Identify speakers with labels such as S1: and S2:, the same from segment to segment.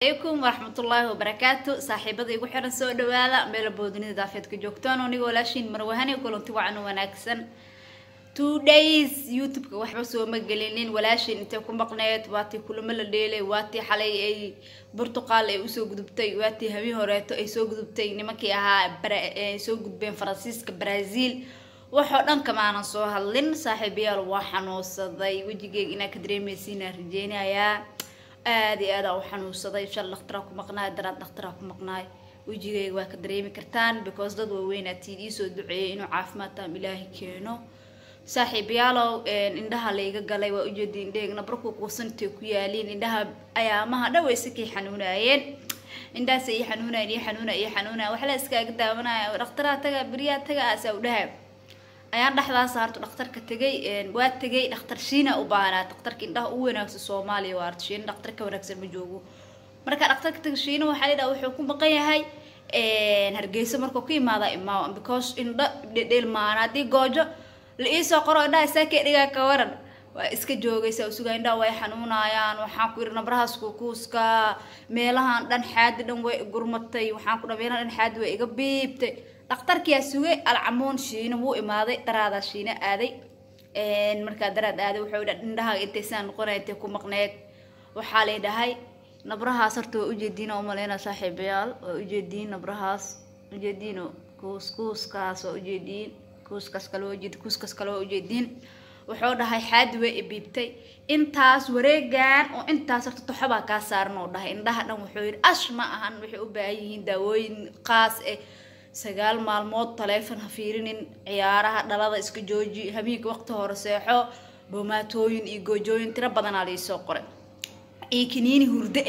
S1: alaykum waraxmatullaahi wabarakaatu saaxiibada igu xiran soo dhawaada meela boodinida daafeedka joogtaan aniga walaashiin marwahani kulanti wacan wanaagsan two days youtube-ka waxba sooma gelinin walaashiin intay ku maqneed waatii kulamo la dheelay waatii xalay ay burtuqaal ay usoo gudubtay waatii habeen horeeto ay soo gudubtay nimankii ahaa ay soo gudbeen faransiiska brazil waxoo dhan kamaanan soo hadlin saaxiibayaal waa xanuunsaday wejigeyga inaa ka dareemeysiinaa rajeynayaa aada iyo aada u xanuunsaday shal dhakhtaraa ku maqnaay daraad dhakhtaraa ku maqnaay wejigeyga waa ka dareemi kartaan because dad waaweynaa tiin iisoo duceeyay inuu caafimaad taam ilaahay keeno saaxiibayaalow indhaha layga galay waa ujeedi indhaheyga nabarku quusantay ku yaaliin indhaha ayaamaha dhow ay sikay xanuunaayeen indhahaas ii xanuunayan ii xanuuna ii xanuunaya waxla iskaaga daawanaya dhakhtaraa taga beriyaa taga aasaa u dhaha ayaan dhexdaas harto dhakhtarka tegay waa tegay dhakhtar shiina u baahnaa dhakhtarka indhaha ugu wanaagsan soomaaliya waa harto shiina dhakhtar ka wanaagsan ma joogo marka dhakhtarka tegay shiina waxaa la yidhaha wuxuu ku maqan yahay hargeysa markuu ku imaada imaa because indho dhedheelmaana haddii goojo la iisoo qoro indhaha saakee dhigaa ka waran waa iska joogaysa usugaa indhaha way xanuunayaan waxaan ku yidhi nabrahaas kukuuska meelahan dhan xaadi dhan way gurmatay waxaan ku dha meelahan dhan xaadi way iga biibtay dhakhtarkiyaa sugay alcamuun shiina wuu imaaday daraadaa shiina aaday markaa daraad aaday wuxuu dha indhaha intay saan noqonaya intay ku maqneed waxaa lay dhahay nabrahaas horta waa ujeediin oo umaleyna saaxiibayaal waa ujeediin nabrahaas ujeediino kuus kuuskaas waa ujeediin kuuskaas kale waa ujeedi kuuskaas kale waa ujeediin wuxuu dhahay xaadi way ibiibtay intaas wareegan oo intaas horta toxobaa kaa saaran oo dhahay indhaha dhan wuxuu yidhi ash ma ahan waxay u baahan yihiin daawooyin qaas eh sagaal maalmood taleefon ha fiirinin ciyaaraha dhalada iska jooji habeenka waqti hore seexo boomaatooyin iyo goojooyin tiro badanaa laisoo qoray iyo kaniini hurdo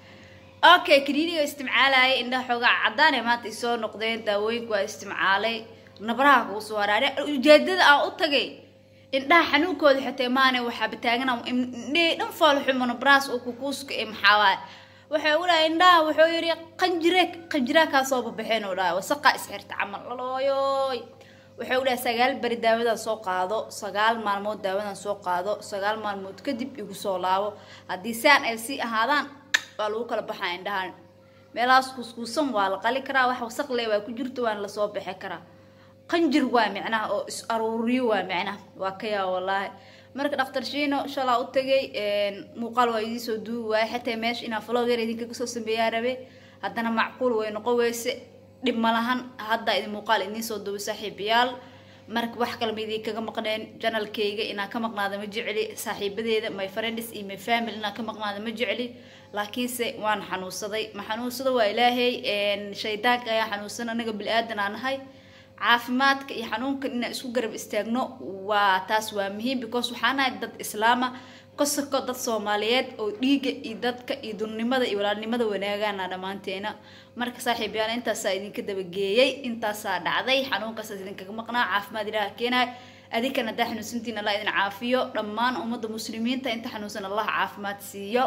S1: ah okay kaniiniga isticmaalaya indhaha xoogaa cadaan ee maanta isoo noqdeen daawooyinka waa isticmaalay nabraha kuu soo haraare ujeedada aan u tagay indhaha xanuunkooda xitee maane waxaa bataagana indhihii dhan foolxumo nabrahaas oo kukuuska ee maxaawaay waxay u dhahay indhaha wuxuu yidhi qanjire qanjiraa kaa soo babaxeen oo dhahay wasaqa isxirta camal lalooyoy wuxuu u dhahay sagaal beri daawadan soo qaado sagaal maalmood daawadan soo qaado sagaal maalmood kadib igu soo laabo haddii saan ay sii ahaadaan waa lagu kala baxaa indhahan meelahaas kuuskuusan waa la qali karaa wax wasaq le waa ku jirto waana lasoo bixi karaa qanjir waa micnaha oo is aruuriyo waa micnaha waa ka yaa wallaahi marka dhakhtar shiino shalaa u tagay muuqaal waa idiin soo duubi waaye xataa meesha inaa vlogger idinka kasoo sameeyaa rabe haddana macquul way noqon weyse dhib ma lahan hadda idin muuqaal idiin soo duubi saaxiibayaal marka wax kalma idinkaga maqneen janalkayga inaa ka maqnaada ma jecli saaxiibadeeda my friends iyo my family inaa ka maqnaada ma jecli laakiinse waan xanuunsaday ma xanuunsada waa ilaahay shaydaanka ayaa xanuunsan anaga bili-aadan aa nahay caafimaadka iyo xanuunkan inaan isku garab istaagno waa taas waa muhiim because waxaan nahay dad islaama kosako dad soomaaliyeed oo dhiiga iyo dadka iyo dunnimada iyo walaalnimada wanaagaana dhammaanteena marka saaxiibayaal intaasaa idinka dabageeyey intaasaa dhacday xanuunkaasaas idinkaga maqnaa caafimaad ilaah keenaay adinkan haddaa xanuunsantiin allah idin caafiyo dhammaan ummadda muslimiinta inta xanuunsan allah caafimaad siiyo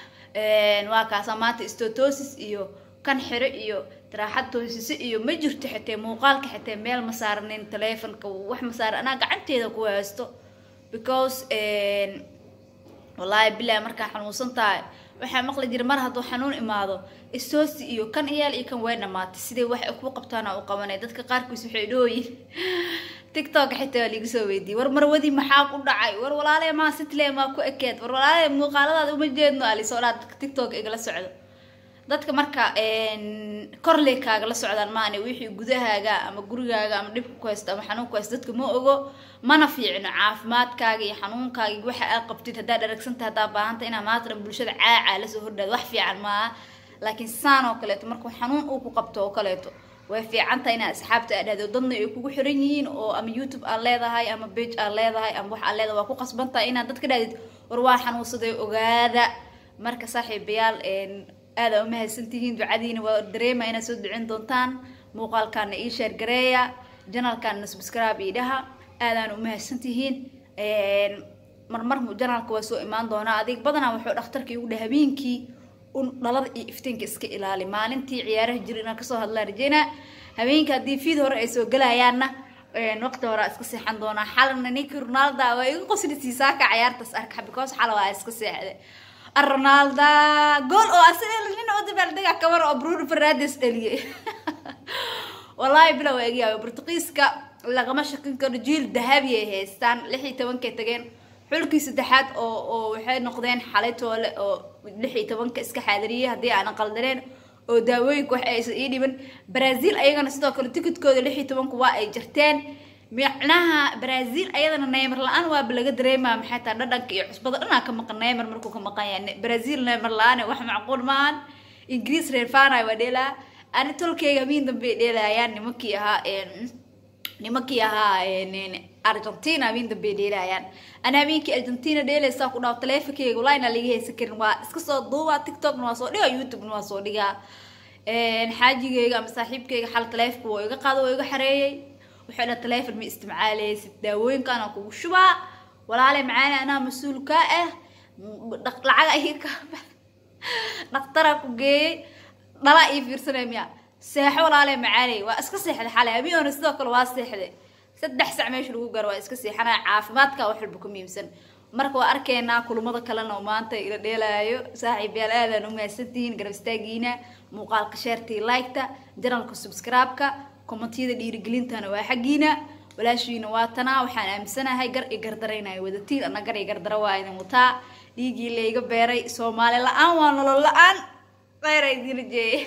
S1: waa kaasaa maanta stotosis iyo kan xiro iyo taraaxad toosise iyo ma jirto xitee muuqaalka xitee meel ma saaranin taleefonka wax ma saaran anaa gacanteeda ku haysto because wallaahi bilahi markaa xanuunsan tahay waxaa maqli jira mar hadduu xanuun imaado istoosi iyo kan iyaal iyo kan way dhamaatay siday wax ku qabtaana u qabanay dadka qaarkiis waxay dhooyin tiktok xitaa waa liiga soo weydiiyey war marwadii maxaa ku dhacay war walaalee maa sitle maa ku ekeed war walaalee muuqaaladaada uma jeedno alisoo dhaa dadka tiktok igala socdo dadka marka korley kaagala socdaan maane wixii gudahaaga ama gurigaaga ama dhibka ku haysto ama xanuun ku haysto dadka ma ogo mana fiicno caafimaadkaaga iyo xanuunkaaga iyo waxa aad qabtid haddaad dharagsanta haddaa baahanta inaa maanta dhan bulshada caacaa lasoo hordhaad wax fiican maaha laakiin saan oo kaleeto markuu xanuun uu ku qabto oo kaleeto way fiicantahay inaad asxaabta aad dhahdo dadna ay kugu xiran yihiin oo ama youtube aad leedahay ama bage aad leedahay ama wax aad leedahay waa ku qasbantahay inaad dadka dhahdid war waa xanuunsaday ogaada marka saaxiibayaal aada umahadsantihiin ducadiina waa dareema inaad soo ducin doontaan muuqaalkaana ii sheergareeya janalkaana subscribe ii dhaha aadaan umahadsantihiin marmar janalka waa soo imaan doonaa adig badanaa wuxuu dhakhtarka igu dhaha habeenkii un dhalada iyo iftiinka iska ilaali maalintii ciyaaraha jira inaan kasoo hadlaa rajeynaa habeenka haddii fiid hore ay soo gelayaanna waqti hore iska seexan doonaa xalana ninki ronalda waa igu qosli saaka ciyaartaas arka because xala waa iska seexday ronalda gool oo asaga nin oo daga kabar oo bruno fernandes dhaliyay wallaahi bilow eegyahay bortuqiiska lagama shakin karo jiil dahabi ay haystaan lix iyo tobankay tageen xulkii saddexaad oo oo waxay noqdeen xalay toole oo lix iyo tobanka iska xaadiriyay haddii aanan qaldaneen oo daawooyinka wax aysan ii dhiban brazil ayagana sidoo kale tikidkooda lix iyo tobanku waa ay jirteen micnaha brazil ayadana neymar la-aan waaba laga dareemaa maxay tahay dhadhanka iyo cusbada dhanaa ka maqan neymar markuu ka maqan yahay brazil neymar la-aan wax macquul maahan ingiriis reer fanay waa dheelaa ani tolkeyga miin dambe dheelayaan nimankii ahaa nimankii ahaa argentina miin dambe dheelayaan ani habeenkii argentina dheelaysaa ku dhaho taleefonkeyga walaina laga haysan karin waa iska soo duuba tiktokna waa soo dhigaa youtubena waa soo dhigaa xaajigeyga ama saaxiibkeyga xal taleefonka waa iga qaado waa iga xareeyey wuxuu dha taleefon ma isticmaaleysid daawooyinkaana kugu shubaa walaale macaani anaa mas-uul kaa ah lacag ay ka dhaktara ku geeyey dhalaa ii fiirsanay miya seexo walaale macaaney waa iska seexday xalay habeenona sidoo kale waa seexday saddex sac meesha lagu gaaro waa iska seexanaya caafimaadka wax walba ku muhiimsan marka waa arkaynaa kulamada kalena oo maanta ila dheelaayo saaxiib yaal aadaan u mahadsantihiin garab istaagiina muuqaalka sheertii liketa janalka subscribe-ka kommentiyada dhiirigelintana waa xaggiina walaashiina waa tanaa waxaan aaminsanahay gar i gardaraynayo wadatiin ana gar i gardara waa idin wataa dhiigii layga beeray soomaali la-aan waa nolol la-aan kheyra idin rajeeye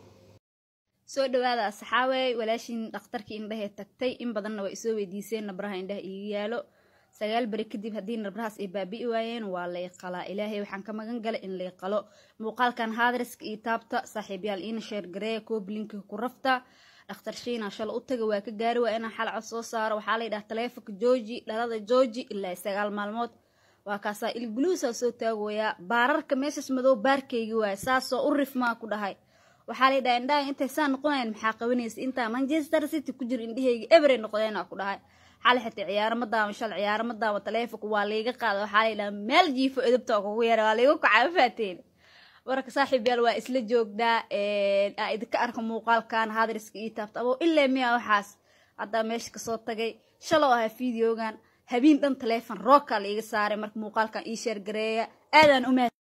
S1: soo dhawaada asxaawey walaashiin dhakhtarkii indhahee tagtay in badanna waa isoo weydiiseen nabraha indhaha iiga yaalo sagaal beri kadib haddii nabrahaas ay baabi'i waayeen waa lay qalaa ilaahay waxaan ka magan galay in lay qalo muuqaalkan haadriska iyo taabta saaxiibyaal iina sheergareeya kooblinka ku rafta dhakhtar shiina shala u taga waa ka gaari waa inaan xal cod soo saaro waxaa la yidhaha taleefonka jooji dhalada jooji ilaa sagaal maalmood waa kaasaa ilguluusaa soo taagooyaa baararka meeshaas madow baarkaygi waaya saasoo u rifmaa ku dhahay waxaa la yidhaha indhaha intay saa noqonayan maxaa qabanaysa intaa manchester city ku jiro indhahayga ebery noqdeenaa ku dhahay xali xitaa ciyaarama daawan shal ciyaarama daawan taleefonka waa layga qaada waxaa la yidhaha meel jiifo edabta oo kugu yara waa layga kacaa faateen warka saaxiib yaal waa isla joogdaa aa idinka arka muuqaalkan haadriska ii taabta abo ilaa miya waxaas haddaa meesha kasoo tagay shaloo ahaa videogan habeen dhan taleefon rookaa la iga saaray marka muuqaalkan ii sheergareeya aadaan u